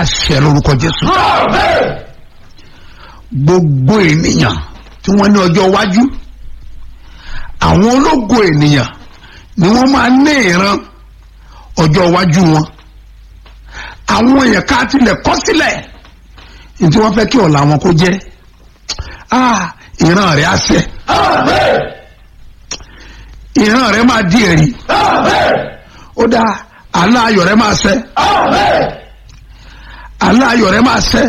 máa ṣẹ lórúkọ jésù gbogbo ènìyàn tí wọ́n ní ọjọ́ iwájú àwọn ológo ènìyàn ni wọ́n máa ní ìran ọjọ́ iwájú wọn àwọn èèyàn ká tilẹ̀ kọ́ sílẹ̀ ní tí wọ́n fẹ́ kí ọ̀la wọn kó jẹ́ ah ìran rẹ̀ á ṣẹ ìran rẹ̀ máa di ẹ̀rí ó dáa àlá ayọ̀ rẹ̀ máa ṣẹ àlá ayọ̀ rẹ̀ máa ṣẹ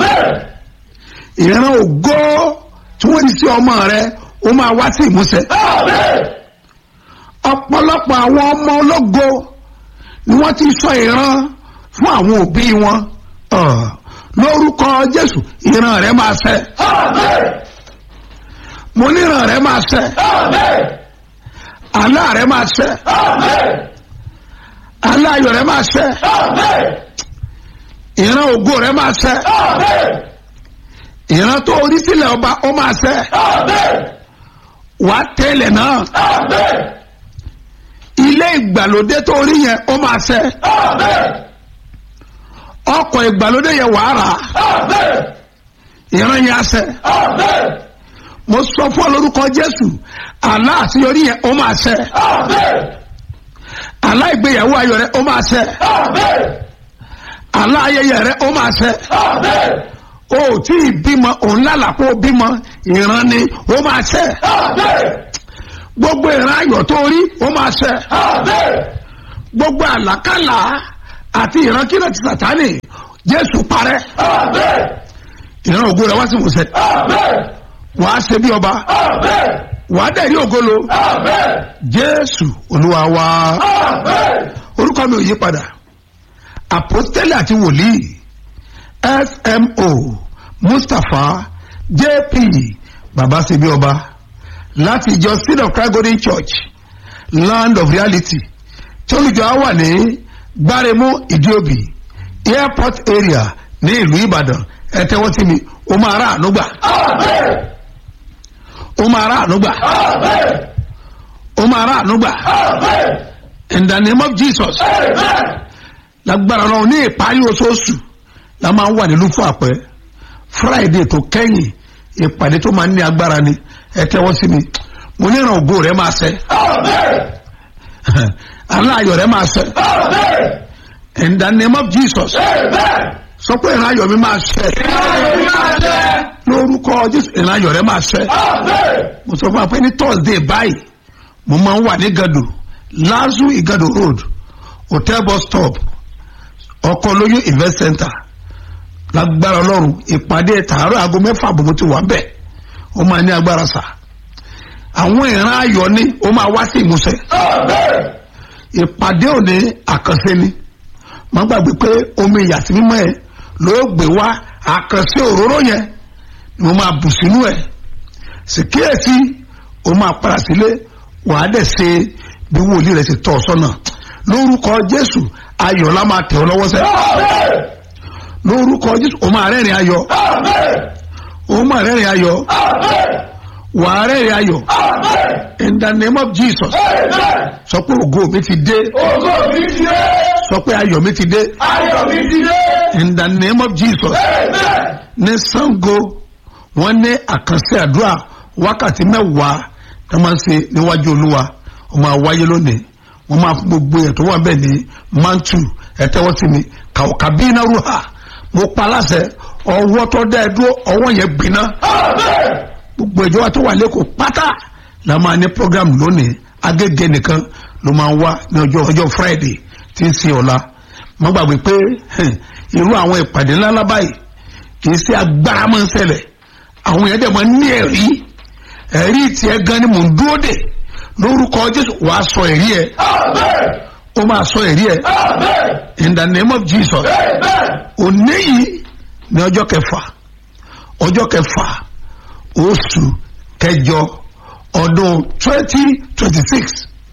ìran ògo tí wọ́n ti sí ọmọ rẹ̀ ó máa wá sí ìmúṣẹ ọ̀pọ̀lọpọ̀ àwọn ọmọ ológo ni wọ́n ti sọ ìran fún àwọn òbí wọn Ah, lórúkọ Jésù ìran rẹ̀ máa ṣẹ mo ní ìran rẹ̀ máa ṣẹ àlá rẹ̀ máa ṣẹ àlá ayọ̀ rẹ̀ máa ṣẹ ìran ògo rẹ̀ máa ṣẹ ìran tó orí sílẹ̀ ọba ó máa ṣẹ wà á tẹ́lẹ̀ náà ilé ìgbàlódé tó orí yẹn ó máa ṣẹ ọkọ̀ ìgbàlódé yẹn wà á rà ìran yẹn á ṣẹ mo sọ fún ọ lórúkọ Jésù àlá àṣeyọrí yẹn ó máa ṣẹ àlá ìgbéyàwó ayọ̀ rẹ ó máa ṣẹ àlá ayẹyẹ rẹ ó máa ṣẹ o ò tí ì bímọ òun lálàpọ̀ bímọ ìran ni ó máa ṣẹ gbogbo ìran ayọ̀ tó rí ó máa ṣẹ gbogbo àlàkàlà àti ìran kílẹ̀ ti sàtánì Jésù parẹ́ ìran ògo rẹ wá sí ìmúṣẹ wàá ṣe bí ọba wàá dẹ̀ rí ògolo Jésù Olúwa wa orúkọ mi ò yí padà àpọ́stélì àti wòlíì smo mustapha jp baba sebi ọba láti ìjọ seed of christ golden church land of reality tí olùjọ á wà ní gbáremú ìdíòbí airport area ní ìlú ìbàdàn ẹ tẹ́wọ́ sí mi ó máa rà ànúgbà ó máa rà ànúgbà ó máa rà ànúgbà in the name of jesus lágbára náà ní ìparí oṣooṣù la máa ń wà nílùú fún àpẹ friday tó kẹ́yìn ìpàdé tó máa ń ní agbára ni ẹ tẹ́wọ́ sí mi mo ní ìràn ògo rẹ máa ṣẹ aláàyọ̀ rẹ máa ṣẹ in the name of jesus sọ pé ìrìn ayọ̀ mi máa ṣẹ lórúkọ jésù ìrìn ayọ̀ rẹ máa ṣẹ mo sọ fún wa pé ní thursday báyìí mo máa ń wà ní gado lazu igado road hotel bus stop ọkọ lóyún event center lágbára ọlọ́run ìpàdé tààrọ̀ aago mẹ́fà bòbó ti wà bẹ́ẹ̀ ó máa ní agbára sà àwọn ìran ayọ̀ ni ó máa wá sí ìmúṣẹ ìpàdé òní àkànṣe ni má gbàgbé pé omi ìyàsí mímọ́ ẹ ló gbé wá àkànṣe òróró yẹn ni mo máa bù sínú ẹ sì kíyèsí ó máa padà sílé wàá dẹ̀ ṣe bí wòlíì rẹ̀ ṣe tọ́ ọ sọ́nà lórúkọ jésù ayọ̀ la máa tẹ̀ ọ́ lọ́wọ́ sẹ́ lórúkọ jésù ó máa rẹ́rìn ayọ̀ ó máa rẹ́rìn ayọ̀ wà á rẹ́rìn ayọ̀ in the name of jesus sọ pé ògo mi ti dé Ògo mi ti dé. sọ pé ayọ̀ mi ti dé Ayọ̀ mi ti dé. in the name of jesus Amen. ní sango wọ́n ní àkànṣe àdúrà wákàtí mẹ́wàá tó máa ń ṣe níwájú olúwa ó máa wáyé lónìí wọ́n máa fún gbogbo ẹ̀ tó wà bẹ́ẹ̀ ní mantu ẹ̀tẹ́wọ́ sí mi kàwọ́kàbí iná ruha mo pa láṣẹ ọwọ́ tó dá ẹ dúró ọwọ́ yẹn gbiná Amen. gbogbo ìjọba tó wà lẹ́kọ̀ọ́ pátá la máa ní program lónìí agége nìkan ló máa wá ní ọjọ́ ọjọ́ friday tí ń sin ọ̀la má gbàgbé pé hẹn, irú àwọn ìpàdé ńláńlá báyìí kì í ṣe agbára máa ń ṣẹlẹ̀ àwọn èèyàn dẹ̀ máa ń ní ẹ̀rí ẹ̀rí tiẹ̀ gan ni mò ń dúró dè lórúkọ jésù wàá sọ ẹ̀rí ẹ̀ Amen. ó máa sọ ẹ̀rí ẹ̀ Amen. in the name of jesus Amen. òní yìí ní ọjọ́ kẹfà ọjọ́ kẹfà oṣù kẹjọ ọdún twenty twenty six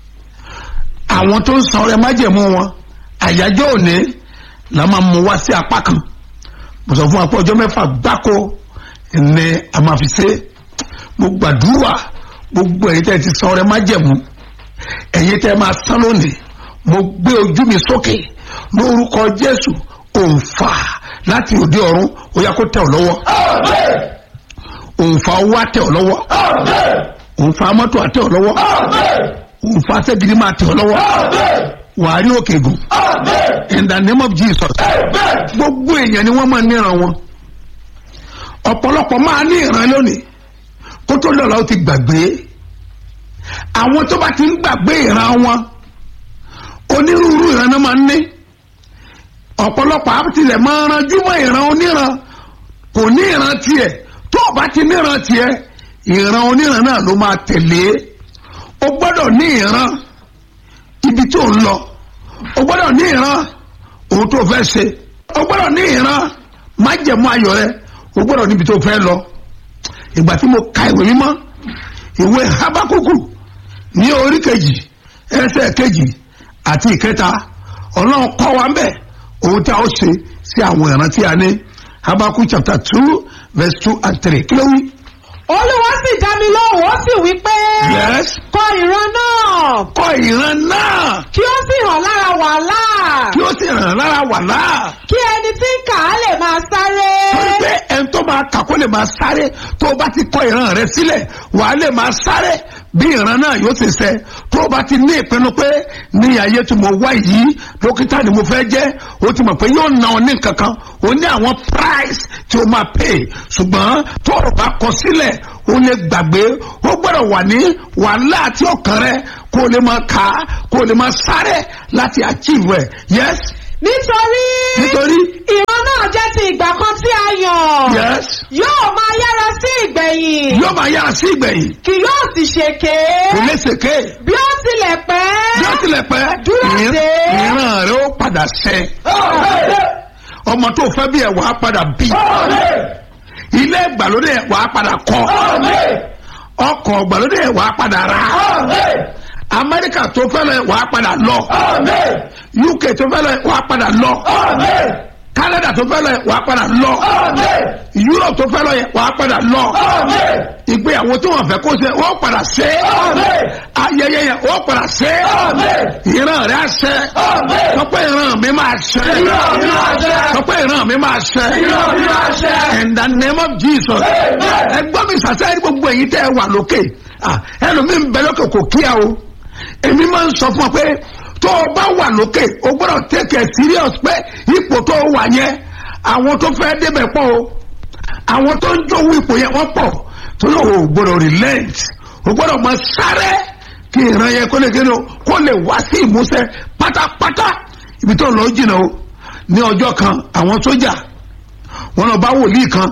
àwọn tó ń san ọrẹ májẹ̀mú wọn àyájọ́ òní la máa mú wá sí apá kan mo sọ fún wa pé ọjọ́ mẹ́fà gbáko ní a máa fi ṣe mo gbàdúrà gbogbo ẹ̀yin tẹ́ ti san ọrẹ májẹ̀mú ẹ̀yin tẹ́ máa san lónìí mo gbé ojú mi sókè lórúkọ jésù òǹfà láti òde ọ̀run ó yá kó tẹ̀ ọ́ lọ́wọ́ òǹfà owó á tẹ̀ ọ́ lọ́wọ́ òǹfà mọ́tò á tẹ̀ ọ́ lọ́wọ́ òǹfà sẹ́gidi máa tẹ̀ ọ́ lọ́wọ́ wàá rí òkè gùn in the name of Jesus gbogbo èèyàn ni wọ́n máa níran wọn ọ̀pọ̀lọpọ̀ máa ní ìran lónìí kó tó lọ́la ó ti gbàgbé àwọn tó bá ti ń gbàgbé ìran wọn onírúurú ìran náà máa ń ní ọ̀pọ̀lọpọ̀ àbítilẹ̀ máa ń ranjú mọ́ ìran oníran kò ní ìran tiẹ̀ tó o bá ti níran tiẹ̀ ìran oníran náà ló máa tẹ̀lé o gbọ́dọ̀ ní ìran ibi tó ń lọ o gbọ́dọ̀ ní ìran ohun tó fẹ́ ṣe o gbọ́dọ̀ ní ìran májẹ̀mú ayọ̀ rẹ o gbọ́dọ̀ níbi tó fẹ́ lọ ìgbà tí mo ka ìwé mímọ́ ìwé habakuku ní orí kejì ẹsẹ̀ kejì àti ìkẹta ọlọ́run kọ́ wa ń bẹ̀ ohun tí a ó ṣe sí àwọn ìran tí a ní habakuku chapter two verse two and three kí ló wí. olúwa sì dá mi lóhùn ó sì wí pé yes kọ ìran náà kọ́ ìran náà kí ó sì hàn lára wàhálà kí ó sì ràn lára wà láà. kí ẹni tí ń kà á lè máa sáré. torí pé ẹni tó máa kà kó lè máa sáré tó o bá ti kọ ìran rẹ sílẹ̀ wàá lè máa sáré bí ìran náà yóò ti ṣẹ tó o bá ti ní ìpinnu pé ní ayé tí mo wá yìí dókítà ni mo fẹ́ jẹ́ o ti mọ̀ pé yóò ná ọ ní kankan o ní àwọn price tí o máa pay ṣùgbọ́n tó o bá kọ sílẹ̀ o lè gbàgbé o gbọ́dọ̀ wà ní wàhálà àti ọkàn rẹ kó o lè máa kà á kó o lè máa sáré láti achieve ẹ̀ yes nítorí nítorí ìran náà jẹ́ ti ìgbà kan tí a yàn. yes yóò máa yára sí ìgbẹ̀yìn yóò máa yára sí ìgbẹ̀yìn kì yóò sì ṣèké. kò lè ṣèké. bí ó tilẹ̀ pẹ́. bí ó tilẹ̀ pẹ́ Dúró ìran dé. ìran rẹ ó padà ṣẹ ọmọ tó fẹ́ bí ẹ̀ wàá padà bí ilé ìgbàlódé ẹ̀ wàá padà kọ́ ọkọ̀ ìgbàlódé ẹ̀ wàá padà rà amẹ́ríkà tó fẹ́ lọ ẹ̀ wàá padà lọ uk tó fẹ́ lọ ẹ̀ wàá padà lọ canada tó fẹ́ lọ ẹ̀ wàá padà lọ europe tó fẹ́ lọ ẹ̀ wàá padà lọ ìgbéyàwó tí wọ́n fẹ́ kó ṣe wọ́n padà ṣe ayẹyẹ yẹn wọ́n padà ṣe ìran rẹ̀ á ṣe sọ pé ìran mi máa ṣe Ìran mi máa ṣẹ. sọ pé ìran mi máa ṣe Ìran mi máa ṣẹ. in the name of jesus ẹ gbọ́ mi sàṣẹ́ ní gbogbo èyí tẹ́ ẹ wà lókè Ah, ẹlòmíín bẹ lókè kò kíá o èmi máa ń sọ fún ọ pé tó o bá wà lókè o gbọ́dọ̀ take it serious pé ipò tó o wà yẹn àwọn tó fẹ́ débẹ̀ pọ̀ o àwọn tó ń jówó ipò yẹn wọ́n pọ̀ tó lọ o gbọ́dọ̀ relent o gbọ́dọ̀ máa sáré kí ìran yẹn kó lè kéde o kó lè wá sí ìmúṣẹ pátápátá ibi tó lọ jìnnà o ní ọjọ́ kan àwọn sójà wọn lọ bá wòlíì kan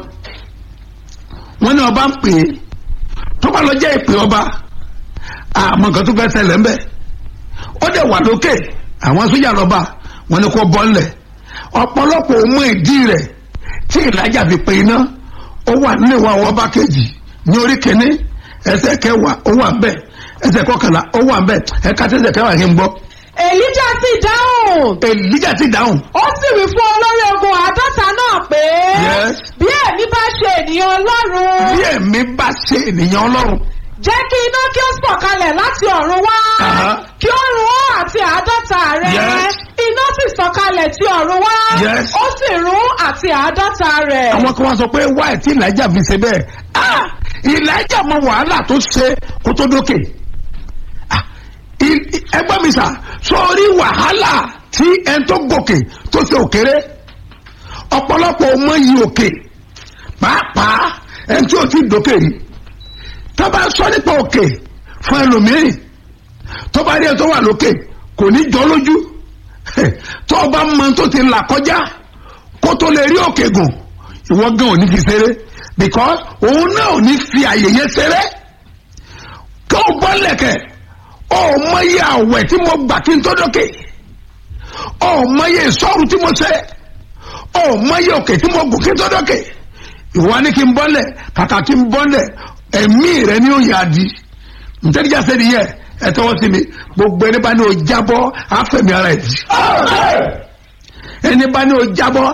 wọn ní ọba ń pè é tó bá lọ jẹ́ ìpè ọba àmọ́ nǹkan tó fẹ́ ṣẹlẹ̀ ńbẹ̀ ó dẹ̀ wà lókè àwọn sójà lọ́ba wọn ni kò bọ́ ńlẹ̀ ọ̀pọ̀lọpọ̀ òun mọ ìdí rẹ̀ tí ìlàjà fi pe iná ó wà nínú ìwà àwọn ọba kejì ní orí kìíní ẹsẹ̀ kẹwàá ó wà ń bẹ̀ ẹsẹ̀ kọkànlá ó wà ń bẹ̀ ẹ̀ka tẹ̀sẹ̀ kẹwàá yẹn ń gbọ́ èlíjà sì dáhùn. èlíjà ti dáhùn ó sì wí fún olórí ogun àádọ́ta náà pé. Yes. bí èmi bá ṣe ènìyàn ọlọ́run. bí èmi bá ṣe ènìyàn ọlọ́run jẹ́ kí iná kí ó sọ̀kalẹ̀ láti ọ̀run wá. Aha. kí ó run ó àti àádọ́ta rẹ̀. Yes. iná sì sọ̀kalẹ̀ tí ọ̀run wá. Yes. ó sì run àti àádọ́ta rẹ̀. àwọn kan wá sọ pé wáyé tí ìlàjà fi ṣe bẹ́ẹ̀ ah ìlàjà mọ wàhálà tó ṣe kó tó dókè Ah, i- i- ẹgbẹ́ mi sà sórí wàhálà tí ẹn tó gòkè tó ṣe òkèrè ọ̀pọ̀lọpọ̀ ọmọ yìí òkè pàápàá ẹn tí ò ti dókè rí tó bá sọ nípa òkè fún ẹlòmíràn tó bá rí ẹ tó wà lókè kò ní jọ lójú tó o bá mọ tó ti là kọjá kó tó lè rí òkè gùn ìwọ gan ò ní fi ṣeré because òun náà ò ní fi àyè yẹn ṣeré kó o bọ́ lẹ̀kẹ̀ ọ mọyé àwẹ̀ tí mo gbà kí n tó dókè ọ mọyé ìṣọ́rù tí mo ṣe ọ mọyé òkè tí mo gùn kí n tó dókè ìwọ ni kí n bọ́lẹ̀ kàkà kí n bọ́lẹ̀ ẹ̀mí rẹ ni ó yà á di ntẹ́nìjà sẹ́ni yẹ ẹ tọwọ́ sí mi gbogbo ẹni bá ní o jábọ́ àfẹ̀mí ara ẹ̀ di ẹni bá ní o jábọ́